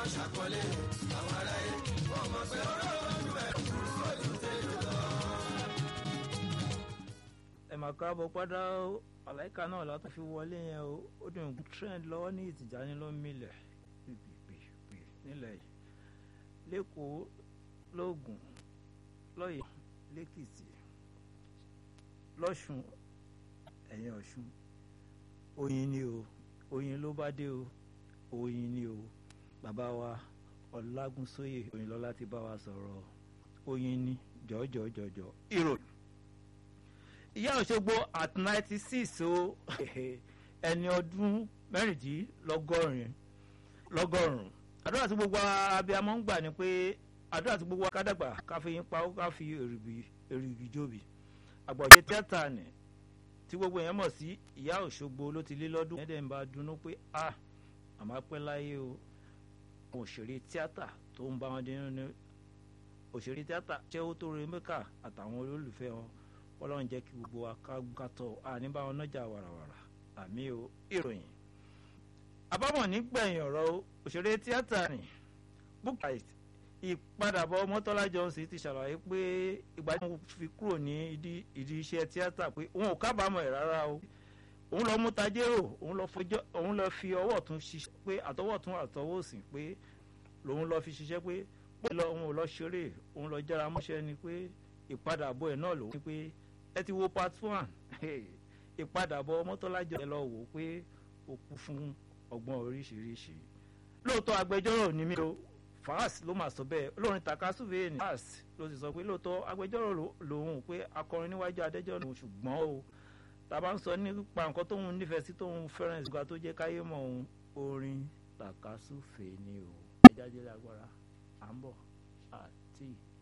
ṣàkọlé àwọn aráyé wọ́n mọ̀ pé olóòlù ẹ̀ kúrò ní tẹ́lẹ̀ lọ. ẹ máa káàbọ̀ padà ó àláìka náà látọ̀ fi wọlé yẹn o ó dùn trend lọ́wọ́ ní ìtìjáni ló ń milẹ̀ pìpìpì nílẹ̀ yìí lẹ́kọ̀ọ́ lóògùn lọ́yẹ̀ lẹ́kìtì lọ́ṣùn ẹ̀yìn ọ̀ṣun oyin ni o oyin ló bá dé o oyin ni o bàbá wa ọlágúnsóyè oyinlọ́lá ti bá wa sọ̀rọ̀ oyin ni jọ̀ọ́jọ̀ọ́jọ̀ọ́ ìròyìn ìyá òṣogbo at ninety six o ẹni ọdún mẹ́rìndínlọ́gọ́rin lọ́gọ́rùn-ún àdúrà tí gbogbo abiyamọ ń gbà ni pé àdúrà tí gbogbo akádàgbà káfí yín pa ó káfí èrìgì jóbi àgbọ̀jẹ tíátà ni tí gbogbo yẹn mọ̀ sí ìyá òṣogbo ló ti lé lọ́dún ẹ̀ẹ́dẹ̀ ń bá dunnú pé a àmọ́ pẹ́ láyé o òṣèré tíátà tó ń bá wọn dín ní òṣèré tíátà ṣẹ́wó tó re mẹ́kà àtàwọn olólùfẹ́ wọn ọlọ́run jẹ́ kí gbogbo wa ká gàtọ̀ àní bá wọn nájà wàràwàrà àmì o ìròyìn. àbámọ̀ nígbẹ̀yìn ọ̀rọ̀ òṣèré tíátà ni Bukayit ìpadàbọ̀ Mọ́tọ́lá Johnson ti ṣàlàyé pé ìgbà tí wọ́n fi kúrò ní ìdí iṣẹ́ tíátà pé òun ò kábàámọ̀ ẹ̀ rárá o òun lọ mú tajérò òun lọ fi ọwọ́ tún ṣiṣẹ́ pé àtọwọ́ tún àtọwọ́ òsì pé lòun lọ fi ṣiṣẹ́ pé pé òun ò lọ ṣeré òun lọ jára mọ́ṣẹ́ ni pé ìpadàbọ̀ ẹ̀ náà lòun ní pé ẹ ti wo part one ìpadàbọ̀ mọ́tọ́lájọ ẹ lọ wò pé ó kú fún ọgbọ́n oríṣiríṣi lóòótọ́ agbẹjọ́rò ni mí o fàás ló mà sọ bẹ́ẹ̀ olórin takasúfè ní fàás ló sì sọ pé lóòótọ́ agbẹjọ́rò lòun pé akọrin níwájú adájọ́ lòun ṣùgbọ́n o tàbá ń sọ nípa nǹkan tóun nífẹ̀ẹ́ sí tóun fẹ́ràn ìgbà tó jẹ́ káyé mọ̀ òun orin takasúfè ni o ẹ̀jáde lágbára à ń bọ̀ àti.